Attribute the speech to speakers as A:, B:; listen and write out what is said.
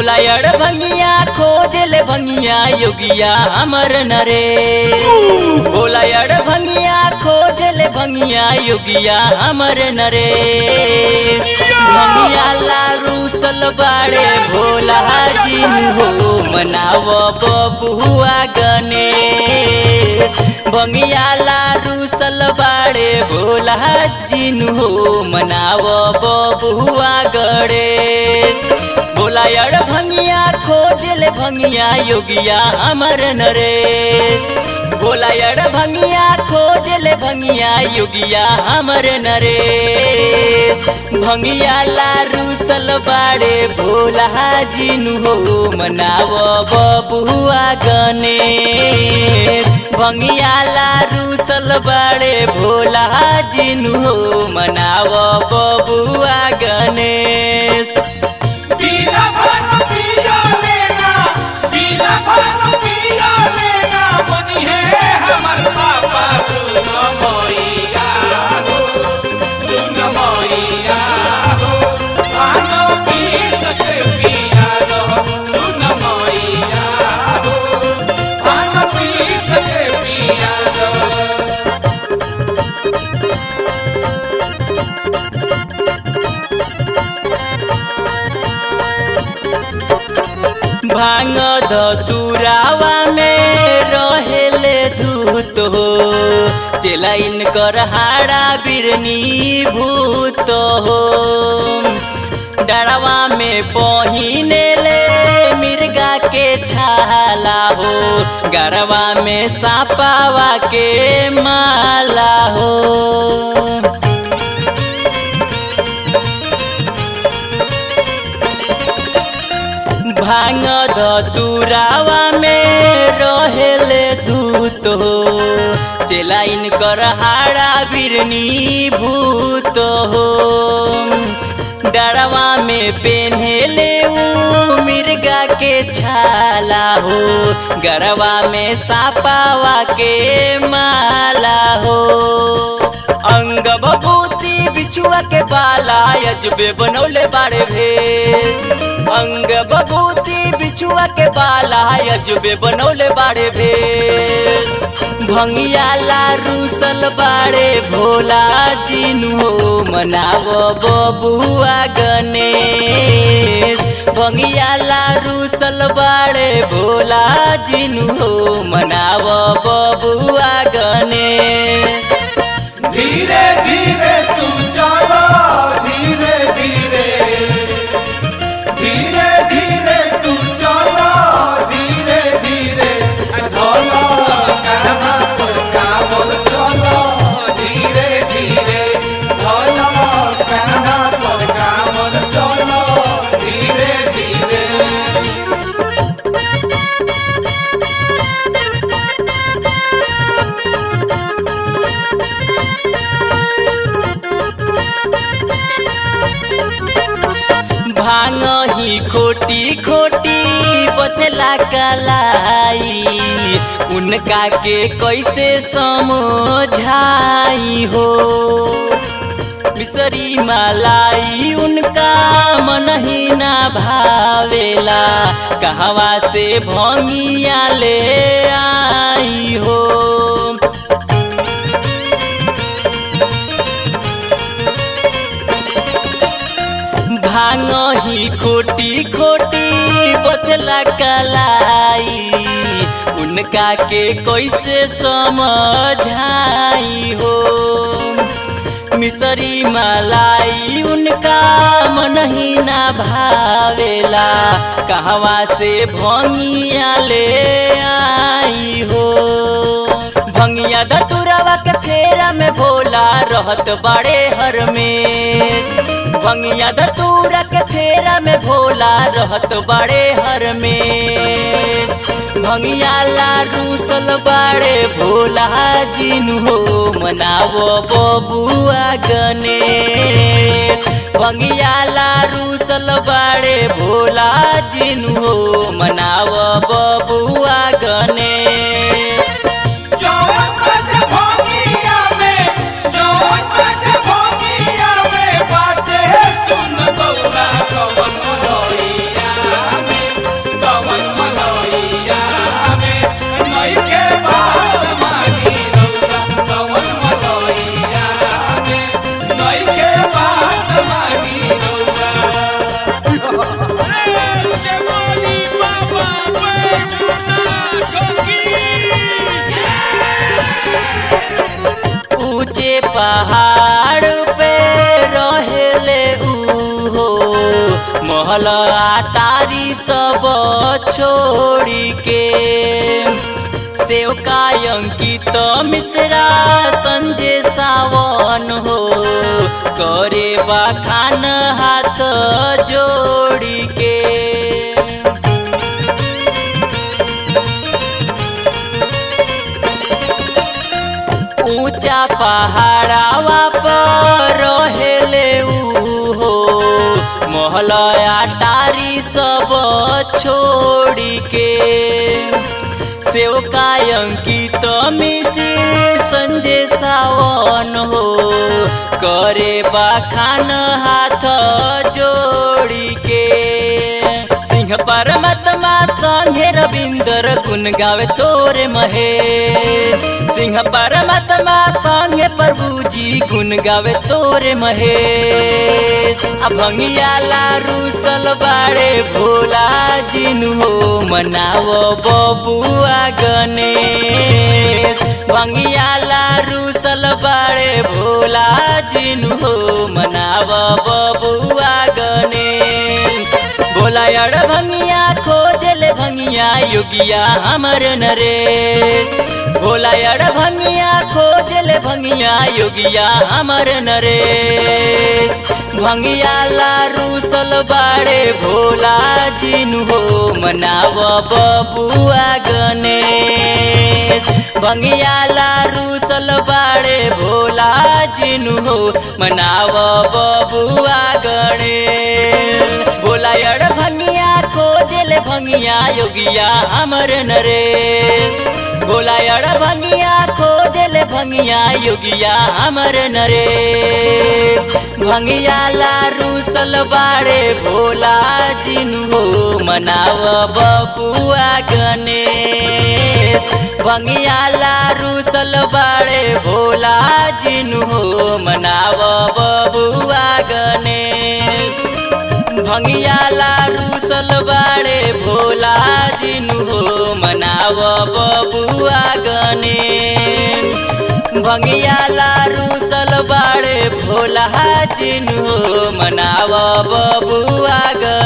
A: बोला अड़ भंगिया खोज ले भंगिया योगिया हमर नरे बोला अड़ भंगिया खोज ले भंगिया योगिया हमर नरे भंगिया लारू सलबाड़े भोला जिन हो मनाव बबुआ गणेश भंगिया लारू सलबाड़े भोला जिन हो मनाव बबुआ गणेश बोला यार भंगिया खोज ले भंगिया योगिया अमर नरेश बोला यार भंगिया खोज ले भंगिया योगिया अमर नरेश भंगिया लारू सलबाड़े भोला जिनु हो मनाव बबुआ गणेश भंगिया लारू सलबाड़े भोला जिनु हो मनाव बबुआ गणेश
B: बीना भर पिया लेना बीना भर पिया लेना बनी है हमर पापा सुन मोइया हो सुन मोइया हो आनो पी सके पिया लो सुन मोइया हो आनो पी सके पिया लो
A: भांग धतुरावा में रहेले धूत हो चेलाइन कर हाड़ा बिरनी भूत हो डरवा में पहिने ले मिर्गा के छाला हो गरवा में सापावा के माला हो भांग धतुरावा में रहेले दूत हो चेलाइन कर हाड़ा बिरनी भूत हो डरवा में पेन्हेले ऊ मिर्गा के छाला हो गरवा में सापावा के माला हो अंग बबूती बिछुआ के बाला अजबे बनौले बाड़े भेष अंग बबूती बिछुआ के बाला अजबे बनौले बाड़े भेष भंगिया लारू सल बाड़े भोला जिनु हो मनाव बबुआ गणेश भंगिया लारू सल बाड़े भोला जिनु हो मनाव बबुआ गणेश
B: धीरे धीरे तुम चलो धीरे धीरे धीरे धीरे तुम चलो धीरे धीरे ढोलो कहना पर काबुल चलो धीरे धीरे ढोलो कहना पर काबुल चलो धीरे धीरे
A: भांग ही खोटी खोटी बतला कलाई उनका के कैसे समझाई हो मिसरी मलाई उनका मन ही ना भावेला कहवा से भंगिया ले आई हो भांग ही खोटी खोटी बतला कलाई उनका के कैसे समझाई हो मिसरी मलाई उनका मन ही ना भावेला कहवा से भंगिया ले आई हो भंगिया दतुरवा के फेरा में भोला रहत बड़े हर में भंगिया दतूरा के फेरा में भोला रहत बड़े हर में भंगिया लारू सल बड़े भोला जिनु हो मनावो बबुआ गणेश भंगिया लारू सल बड़े भोला जिनु हो मनावो बबुआ गणेश
B: जौन बाटे भोगिया में जौन बाटे भोगिया में बाटे सुन गौरा कवन रोइया में
A: छोड़ी के सेवका अंकित मिश्रा संजय सावन हो करे बखान हाथ जोड़ी के ऊंचा पहाड़ावा पर रहेले ऊ हो मोहलया टारी सब छोड़ी के सेवका अंकित मिश्र संजय सावन हो करे बखान हाथ जोड़ी के सिंह परमात्मा संगे रविंदर गुण गावे तोरे महे सिंह परमात्मा संगे प्रभु जी गुण गावे तोरे महे अभंगिया लारू सलबाड़े भोला जिनु हो मनावो बबुआ गणेश भंगिया लारू सलबाड़े भोला जिनु हो मनावो बबुआ गणेश भोला अड़ भंगिया खोजले भंगिया योगिया हमर नरेश भोला अड़ भंगिया खोजले भंगिया योगिया हमर नरेश भंगिया लारू सलबाड़े भोला जिनु हो मनाव बबुआ गणेश भंगिया लारू सलबाड़े भोला जिनु हो मनाव बबुआ गणेश भोला अड़ भंगिया खोजले भंगिया योगिया हमर नरेश भोला अड़ भंगिया खोजले भंगिया योगिया हमर नरेश भंगिया लारू सलबाड़े भोला जिनु हो मनाव बबुआ गणेश भंगिया लारू सलबाड़े भोला जिनु हो मनाव बबुआ गणेश भंगिया लारू सलबाड़े भोला जिनु हो मनाव बबुआ गणेश भंगिया लारू सलबाड़े भोला जिनु हो मनाव बबुआ गणेश